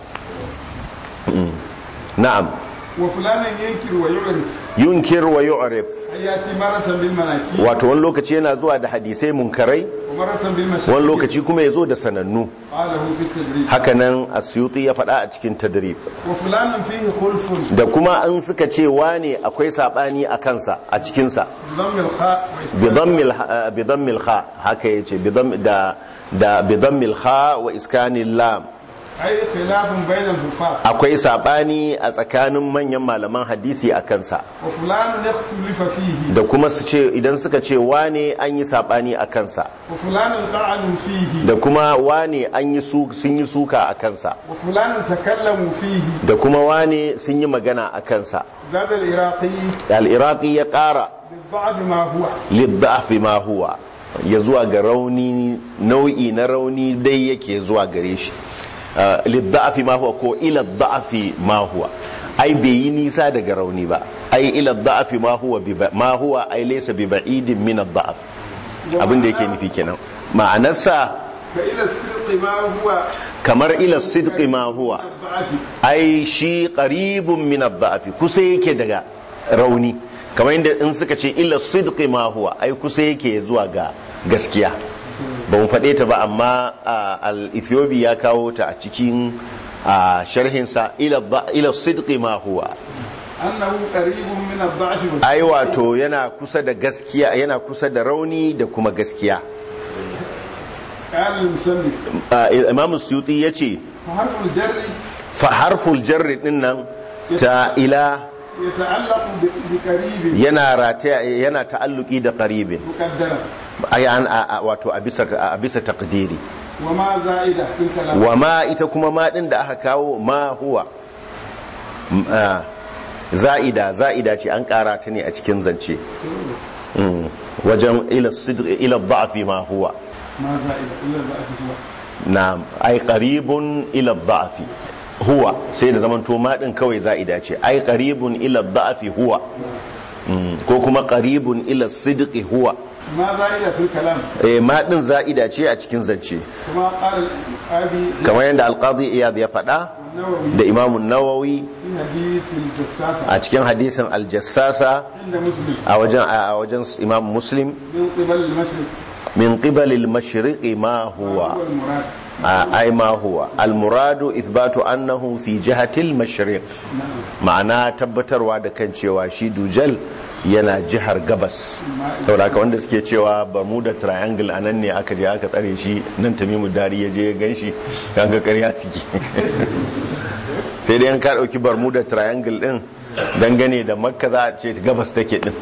Mm. na'am wa fulanan yankir wa yu'rif yunkir wa yu'rif ayati maratan bil manaki wato wani lokaci yana zuwa da hadisai munkarai wa maratan bil mashaki wani lokaci kuma ya zo da sanannu qalahu fi tadrib hakanan asyuti ya faɗa a cikin tadrib wa fulanan fihi khulfun da kuma an suka ce wane akwai sabani a kansa a cikinsa dhamm al kha bi dhammil kha haka yace bi dhamm da da bi dhammil kha wa iskanil lam ay khilafun bayna al hufat akwai sabani a tsakanin manyan malaman hadisi a kansa wa fulanun yakhtulifa fihi da kuma su ce idan suka ce wane an yi sabani a kansa wa fulanun ta'anu fihi da kuma wane an yi su sun yi suka a kansa wa fulanun takallamu fihi da kuma wane sun yi magana a kansa zada al iraqi al-iraqi ya ƙara ba'd ma huwa liddafi ma huwa ya zuwa ga rauni nau'i na rauni dai yake zuwa gare shi Uh, liddafi ma huwa ko ila da'afi ma huwa ai bai yi nisa daga rauni ba ai ila da'afi ma huwa bi ba- ma huwa ai laysa bi ba'idin min ad-da'af abin da yake nufi kenan ma'anarsa fa ila sidqi ma huwa kamar ila sidqi ma huwa ba'ati ai shi qaribun min ad-da'fi kusa yake daga rauni kamar inda in suka ce illa sidqi ma huwa ai kusa yake zuwa ga gaskiya ba mu faɗe ta ba amma a, al-ethiopi ya kawo ta a cikin a sharhinsa ila dha- ila sidqi ma huwa annahu qaribun min ad-da'f wa ai wato yana kusa da gaskiya yana kusa da rauni da kuma gaskiya qala al-musanni A, imam suyuti yace fa harfu al-jarri fa harful jarri din nan ta ila yata'allaqu bi bi qaribin yana rataya yana ta'alluki da qaribin muqaddara ai an a- a- wato a bisa a bisa taqdiri wa ma za'ida fil kalam wa ma ita kuma ma din da aka kawo ma huwa M- ah, za'ida za'ida ce an kara ta ne a cikin zance Mm. wajen ila sidq ila dha'fi ma huwa ma za'ida illa za'ati huwa na'am ai qaribun ila dha'fi huwa sai da zaman to ma din kawai za'ida ce ai qaribun ila dha'fi huwa Mm. ko kuma qaribun ila sidqi huwa ma za'ida fil kalam eh ma din za'ida ce a cikin zance kuma qala al-abi kamar yadda alqadi iyad ya faɗa nawawi da imamun nawawi fi hadith al-jassasa a cikin hadisin aljassasa inda muslim a wajen a wajen imam muslim min qibal al-mashriq min qibal al-mashriq ma huwa huwa al-murad a- ai ma huwa al-muradu ithbatu annahu fi jihati al-mashriq ma'ana tabbatarwa da kan cewa shi dujal yana jihar gabas saboda haka wanda suke cewa bermuda triangle anan ne aka je aka tsare shi nan tamimu dari ya je ya ganshi kaga ƙarya ciki sai dai an ka dauki bermuda triangle din dangane da makka za a ce gabas take din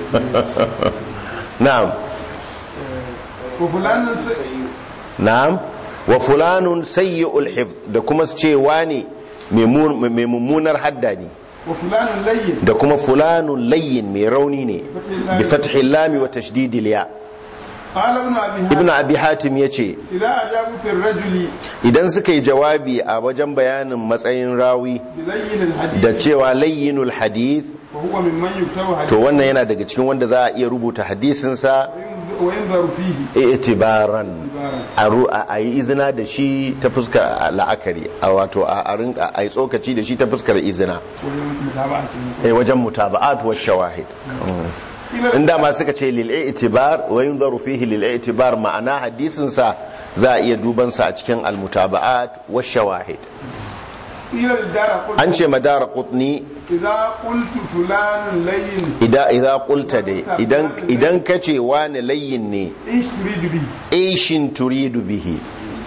na'am wa fulanun sai na'am wa fulanun sayyi'ul hifz da kuma su ce wane mai mu- mai mummunar hadda ne wa fulanun layyin da kuma fulanun layyin mai rauni ne bi fathi lami wa tashdidi ya qala ibn abi ibnu hatim abi hatim yace idza ajabu fi ar-rajuli idan suka yi jawabi a wajen bayanin matsayin rawi bi layyin al-hadith da cewa layyinul hadith fa huwa mimman yuktabu hadith to wannan yana daga cikin wanda za a iya rubuta hadisinsa wa yanzaru fihi itibaran ibaran a ru- a a yi izina da shi ta fuskar la'akari a wato a a rinka a yi tsokaci da shi ta fuskar izina wajen mutaba'atin eh wajen mutaba'at wa shawahid in dama suka ce lil itibar wa yunzaru fihi lil itibar ma'ana hadisin sa za a iya duban sa a cikin al mutaba'at wa shawahid ila dara qul an ce madara qutni idza qultu fulanun layyin idan idan qulta dai idan idan kace wani layyin ne ish turidu bi aishin turidu bihi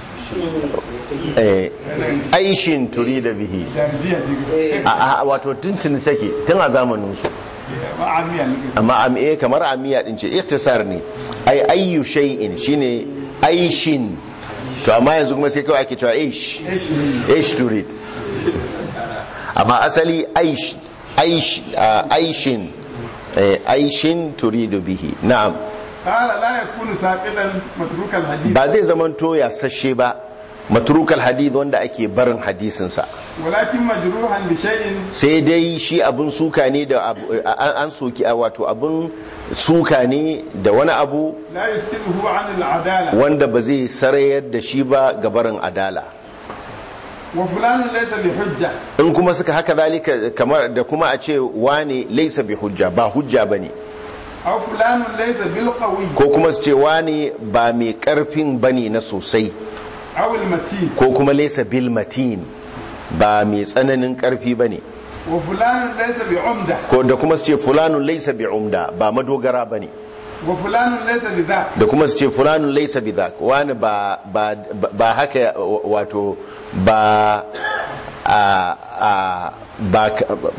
eh aishin turidu bihi darjiya ce a a- wato tuntun sake tun a zamanin su ba amiya ne amma am eh kamar amiya din ce ikhtisar ne ai ayyu shay'in shine aishin to amma yanzu kuma sai kawai ake cewa aish ish aish turid amma asali aish aish ah, aishin eh, aishin turidu bihi na'am qala la yakunu saqidan matruk al-hadith ba zai zaman to ya sashe ba matrukal hadith wanda ake barin hadisinsa walakin majruhan bi shay'in sai dai shi abin suka ne da abu- an an soki a wato abin suka ne da wani abu la yasqituhu an al-adala wanda ba zai sarayar da shi ba ga barin adala wa fulanun laysa bi hujja in kuma suka haka zalika kamar da kuma a ce wane laisa bi hujja ba hujja bane aw fulanun laysa bil qawi ko kuma su ce wane ba mai karfin bane na sosai aw al-matin ko kuma laisa bil matin ba mai tsananin karfi bane wa fulanun laysa bi umda ko da kuma su ce fulanun laisa bi umda ba madogara bane wa fulanun laysa bi dha da kuma su ce fulanun laisa bi dhak wani ba ba ba haka wato ba a a ba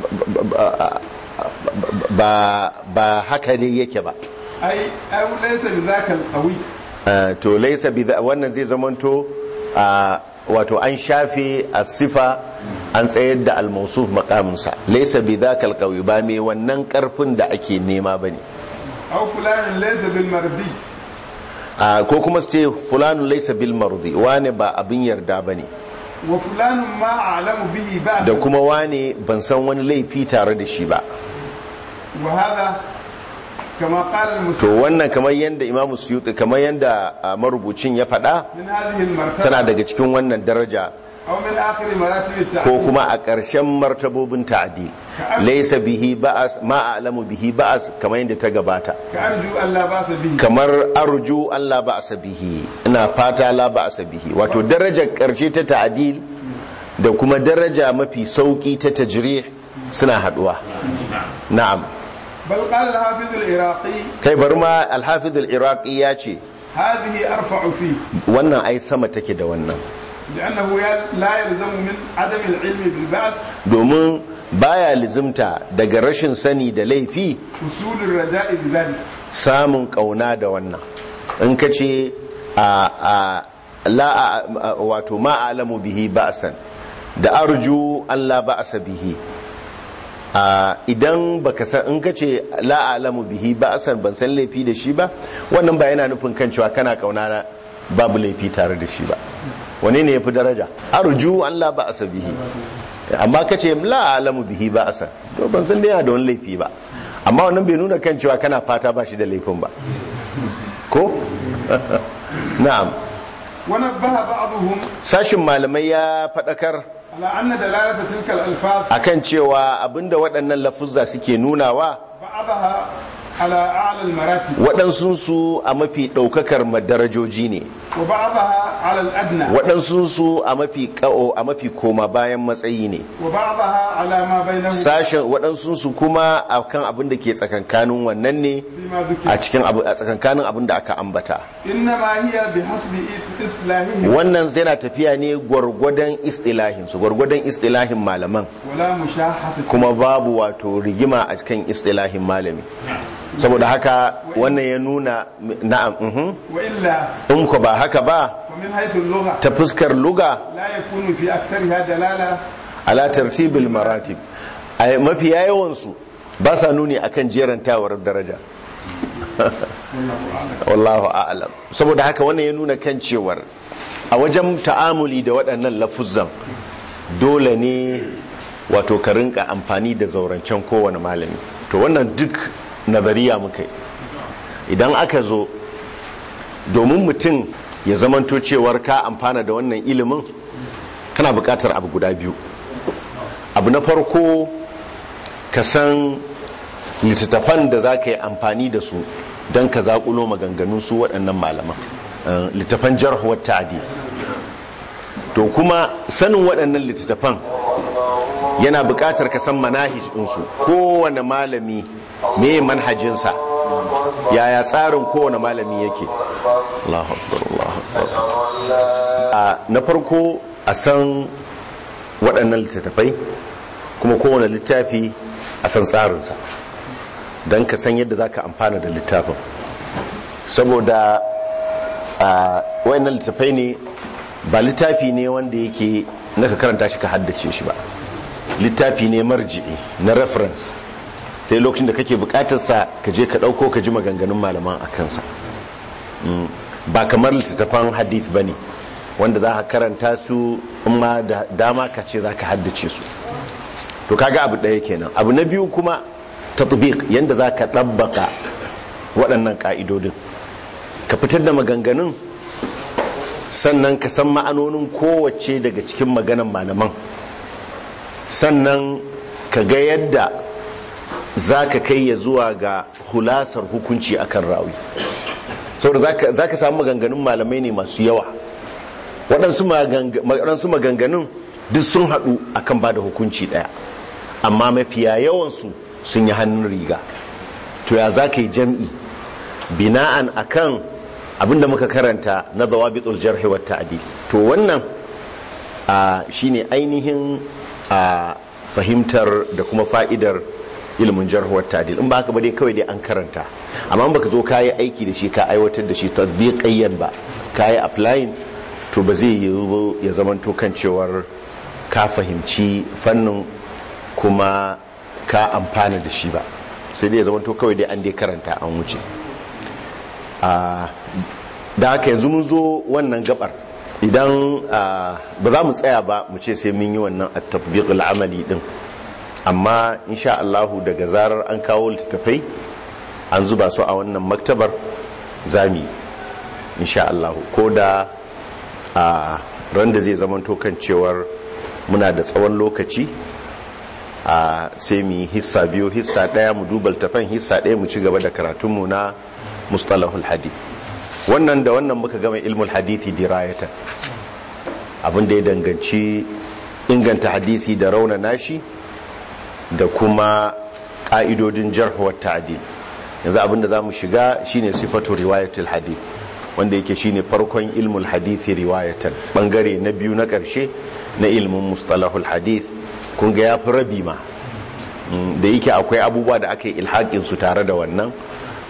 ba ba haka ne yake ba ai aw laysa bi dhaka al-qawi Uh, to laisa bi dha- wannan zai zamanto uh, wato an shafe a sifa an tsayar da al-mawsuf maqaminsa laisa bi dhaka al-qawi ba mai wannan karfin da ake nema bane aw fulanun laysa bil mardi Uh, ko kuma su ce fulanun laisa bil mardi wane ba abin yarda bane wa fulanun ma a'lamu bihi ba'sa da kuma wane ban san wani laifi tare da shi ba wa hadha kama qala to al-muslim wannan kamar yadda imamu suyuti kamar yadda uh, marubucin ya faɗa min hadhihi al-martaba tana daga cikin wannan daraja aw min akhir maratib at-ta'dil ko kuma a ƙarshen martabobin ta'adil laisa bihi ba'as ma a'lamu bihi ba'as kamar yadda ta gabata ka arju Allah ba sa bihi kamar arju Allah ba'asa bihi ina fata la ba'asa bihi wato darajar ƙarshe ta ta'adil da kuma daraja mafi sauki ta tajrih suna haduwa na'am bal qala al-hafiz al-iraqi kai bari ma al-hafiz al-iraqi ya ce hadhihi arfa'u fi wannan ai sama take da wannan لأنه يل- لا يلزم من عدم العلم بالبعث domin baya lizimta daga rashin sani da laifi حصول الرجاء بذلك samun kauna da wannan in ka ce a a la a- a- wato ma alamu bihi ba'san da arju an la ba'sa bihi a idan baka san in kace la alamu bihi ba asan ban san laifi da shi ba wannan ba yana nufin kan cewa kana kauna na babu laifi tare da shi ba wane ne yafi daraja arju an la ba asa bihi amma kace la alamu bihi ba asan to ban san dai yana da wani laifi ba amma wannan bai nuna kan cewa kana fata ba shi da laifin ba ko na'am ونبه بعضهم sashin malamai ya faɗakar على أن دلالة تلك الألفاظ akan cewa abinda waɗannan lafuzza suke nunawa بعضها على أعلى المراتب waɗansunsu a mafi ɗaukakar madarajoji ne وبعضها على الأدنى waɗansunsu a mafi ƙa'o a mafi koma bayan matsayi ne وبعضها على ما بينه sashen waɗansunsu kuma a kan abin da ke tsakankanin wannan ne فيما a ذكر cikin abu- a tsakankanin abin da aka ambata إنما هي بحسب إصلاحهم wannan zai na tafiya ne gwargwadon istilahinsu gwargwadon istilahin malaman ولا مشاحة kuma babu wato rigima a cikin istilahin malami saboda haka wannan ya nuna na'am mhm. وإلا in ko ba haka ba فمن حيث اللغة ta fuskar luga لا يكون في أكثرها دلالة ala tartibil maratib ai mafiya yawansu ba sa nuni akan jerantawar daraja wallahu a'lam saboda haka wannan ya nuna kan cewar a wajen ta'amuli da waɗannan lafuzzan dole ne wato ka rinka amfani da zaurancen kowane malami to wannan duk nazariya muka yi idan aka zo domin mutum ya zamanto cewar ka amfana da wannan ilimin kana buƙatar abu guda biyu abu na farko ka san littattafan da za ka yi amfani da su don ka zaƙulo maganganun su waɗannan malaman Eh, littattafan jarhuwar ta'adi to kuma sanin waɗannan littattafan yana buƙatar ka san manahij ɗinsu kowane malami me manhajinsa yaya tsarin kowane malami yake Allahu akbar Allahu akbar a na farko a san waɗannan littattafai kuma kowane littafi a san tsarinsa don ka san yadda za ka amfana da littafin saboda a wayannan littattafai ne ba littafi ne wanda yake na ka karanta shi ka haddace shi ba littafi ne marji'i na reference sai lokacin da kake bukatarsa ka je ka ɗauko ka ji maganganun malaman a kansa Mm. ba kamar littattafan hadith ba ne wanda za ka karanta su amma da dama ka ce za ka haddace su to kaga abu ɗaya kenan abu na biyu kuma tatbiq yanda za ka ɗabbaka waɗannan ƙa'idodin ka fitar da maganganun sannan ka san ma'anonin kowace daga cikin maganan malaman sannan ka ga yadda za ka kai ya zuwa ga hulasar hukunci akan rawi saboda za ka samu maganganun malamai ne masu yawa waɗansu maganganun duk sun haɗu akan ba da hukunci ɗaya amma mafiya yawansu sun yi hannun riga to ya za ka yi jam'i bina'an akan abinda muka karanta na zawabitul jarhi wa ta'dil to wannan shine ainihin fahimtar da kuma fa'idar ilimin jarhi wa ta'dil in ba haka ba dai kawai dai an karanta amma in baka zo kayi aiki da shi ka aiwatar da shi tatbiqayyan ba kayi applying to ba zai yi ya zamanto kan cewar ka fahimci fannin kuma ka amfana da shi ba sai dai ya zamanto kawai dai an dai karanta an wuce da haka yanzu mun zo wannan gabar idan ba za mu tsaya ba mu ce sai mun yi wannan at-tatbiqul amali din amma insha Allahu daga zarar an kawo littattafai an zuba su a wannan maktabar zami insha Allahu ko da a ran da zai zamanto kan cewar muna da tsawon lokaci a sai mu yi hissa biyu hissa daya mu duba littafan hissa daya mu ci gaba da karatunmu na mustalahul hadith wannan da wannan muka gama ilmul hadithi dirayata abin da ya danganci inganta hadisi da rauna nashi da kuma ƙa'idodin jarhuwar ta'adil yanzu abin da za mu shiga shine sifatu riwayatul hadith wanda yake shine farkon ilmul hadithi riwayatan bangare na biyu na ƙarshe na ilmin mustalahul hadith kun ga ya fi rabi ma da yake akwai abubuwa da aka yi ilhaƙin su tare da wannan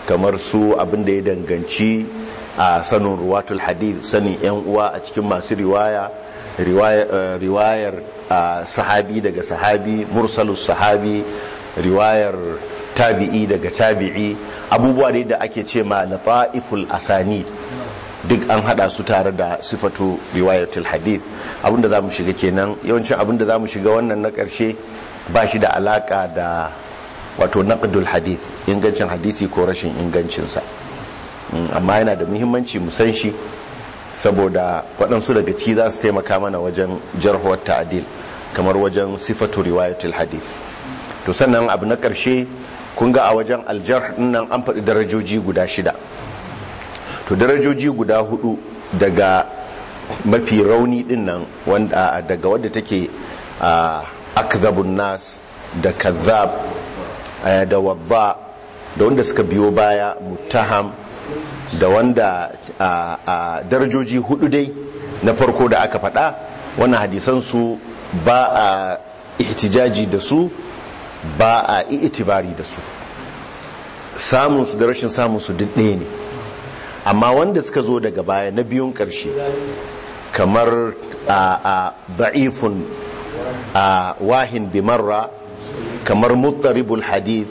kamar su abin da ya danganci a sanin ruwatul hadith sanin yan uwa a cikin masu riwaya riwayar sahabi daga sahabi mursalus sahabi riwayar tabi'i daga tabi'i abubuwa ne da ake ce ma lata'iful asani duk an hada su tare da sifatu riwayatul hadith abinda za mu shiga kenan yawancin abinda za mu shiga wannan na karshe ba shi da alaka da wato naqdul hadith ingancin hadisi ko rashin ingancinsa amma yana da muhimmanci mu san shi saboda waɗansu daga ci za su taimaka mana wajen jarhuwar ta'adil kamar wajen sifatu riwayatul hadith to sannan abu na ƙarshe kun ga a wajen aljar nan an faɗi darajoji guda shida to darajoji guda hudu daga mafi rauni din nan wanda daga wadda take akzabun nas da kazzab da wadda da wanda suka biyo baya muttaham da wanda a darajoji hudu dai na farko da aka faɗa wannan hadisansu ba a ihtijaji da su ba a itibari da su samunsu da rashin samunsu duk ɗaya ne amma wanda suka zo daga baya na biyun ƙarshe kamar a da'ifun a wahin bimarra kamar muttaribul hadith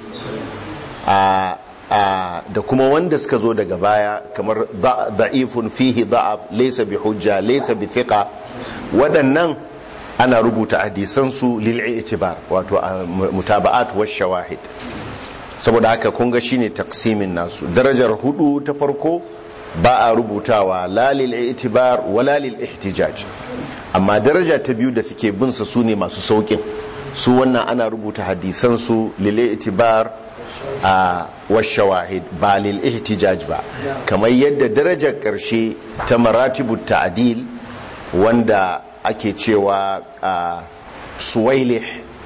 da kuma wanda suka zo daga baya kamar da'ifun fihi da'af laysa bi hujja laysa bi thiqa waɗannan ana rubuta hadisansu lil i'tibar wato mutaba'at wa shawahid saboda haka kun ga shine taksimin nasu darajar hudu ta farko ba a rubutawa la lil i'tibar wala lil ihtijaj amma daraja ta biyu da suke bin su sune masu saukin su wannan ana rubuta hadisansu lil i'tibar a washawahid ba lil ihtijaj ba kamar yadda darajar karshe ta maratibu ta'dil wanda ake cewa a suwailih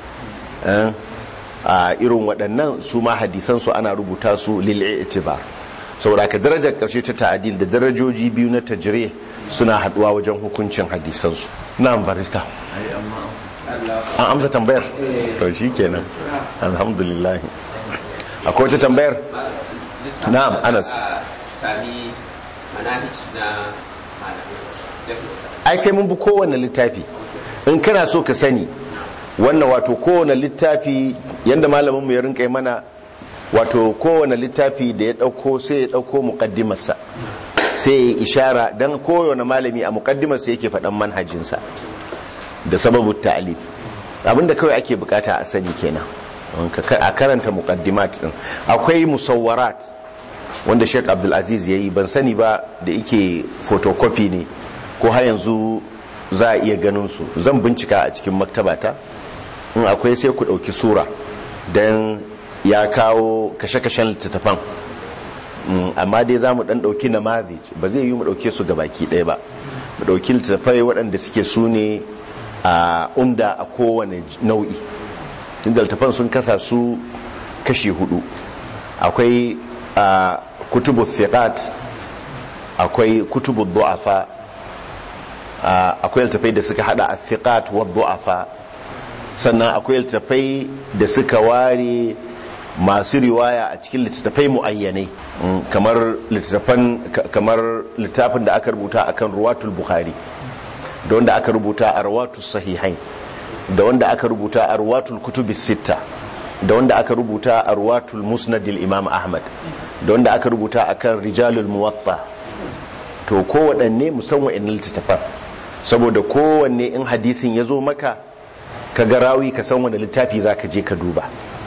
a irin waɗannan su ma hadisan su ana rubuta su lil i'tibar saboda ka darajar karshe ta ta'dil da darajoji biyu na tajrih suna haduwa wajen hukuncin hadisan su na'am barista an amsa tambayar to shikenan alhamdulillah akwai wata tambayar na'am anas sami manahij na ai sai mun bi kowane littafi in kana so ka sani wannan wato kowane littafi yanda malamin mu ya rinka mana wato kowane littafi da ya dauko sai ya dauko muqaddimarsa sai ya ishara dan kowane malami a muqaddimarsa yake faɗan manhajinsa da sababu ta'alif abinda kawai ake bukata a sani kenan a karanta muqaddimat din akwai musawwarat wanda Sheikh Abdul Aziz yayi ban sani ba da yake photocopy ne ko har yanzu za a iya ganin su zan bincika a cikin maktabata in akwai sai ku dauki sura dan ya kawo kashe-kashen littattafan amma dai za mu dan dauki namazi ba zai yi mu dauke su baki ɗaya ba mu dauki littattafai waɗanda suke su ne a umda a kowane nau'i inda littattafan sun kasa su kashi hudu akwai kutubu thiqat akwai kutubu du'afa akwai littattafai da suka hada a thiqat wa du'afa sannan akwai littattafai da suka ware masu riwaya a cikin littattafai muayyanai kamar littattafan kamar littafin da aka rubuta akan ruwatul bukhari da wanda aka rubuta a ruwatul sahihain da wanda aka rubuta a ruwatul kutubis sitta da wanda aka rubuta a ruwatul musnadil imam ahmad da wanda aka rubuta akan rijalul muwatta to kowaɗanne musamman in littattafan saboda kowanne in hadisin ya zo maka ka ga rawi ka san wani littafi za ka je ka duba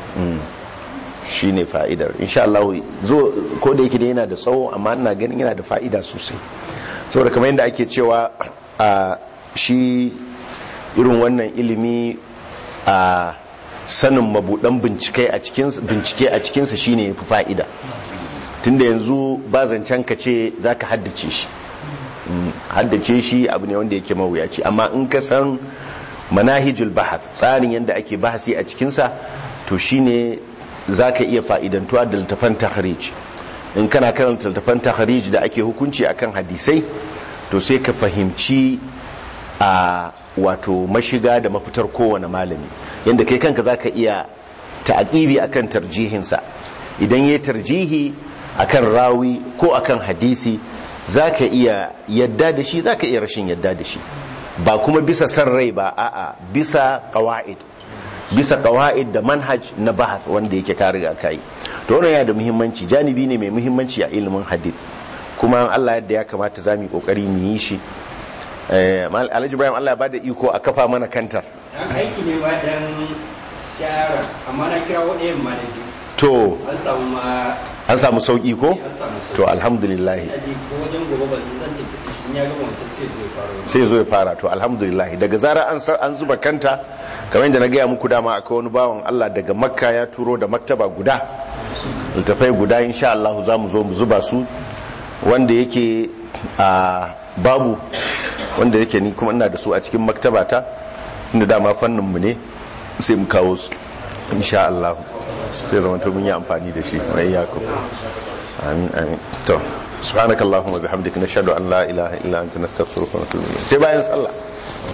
shi ne fa'idar insha Allah zo ko da yake da yana da tsawo amma ina ganin yana da fa'ida sosai saboda kamar yadda ake cewa a shi irin wannan ilimi a sanin mabudan bincike a cikinsa bincike a cikinsa shine yafi fa'ida tunda yanzu ba zancen ka ce zaka haddace shi haddace shi abu ne wanda yake mawuyaci amma in ka san manahijul bahath tsarin yadda ake bahasi a cikinsa to shine zaka iya fa'idantuwa da littafan tahrij in kana karanta littafan tahrij da ake hukunci akan hadisai to sai ka fahimci a wato mashiga da mafitar kowane malami yadda kai kanka za ka iya ta'aƙibi akan tarjihinsa idan ya tarjihi akan rawi ko akan hadisi zaka iya yadda da shi zaka iya rashin yadda da shi ba kuma bisa san rai ba a'a bisa qawaid bisa qawaid da manhaj na bahas wanda yake ka riga kai to wannan yana da muhimmanci janibi ne mai muhimmanci a ilimin hadith kuma Allah yadda ya kamata za mu yi kokari mu yi shi eh Alhaji Ibrahim Allah ya bada iko a kafa mana kantar aiki ne ba dan shara amma na kira waɗayan ma da to an samu ma an samu sauki ko an samu sauki. to alhamdulillah ina ji ko wajen gobe ba zan tafi shi in ya gama wancan sai zai fara wani sai zo ya fara to alhamdulillah daga zara an sa- an zuba kanta kamar yadda na gaya muku dama akwai wani bawan Allah daga makka ya turo da maktaba guda littafai guda insha Allah za mu zo mu zuba su wanda yake a babu wanda yake ni kuma ina da su a cikin maktabata inda dama fannin mu ne sai mu kawo su insha Allah sai zama to mun yi amfani da shi wa iyyakum amin amin to subhanakallahumma bihamdika nashhadu an la ilaha illa anta nastaghfiruka wa natubu ilayk sai bayan sallah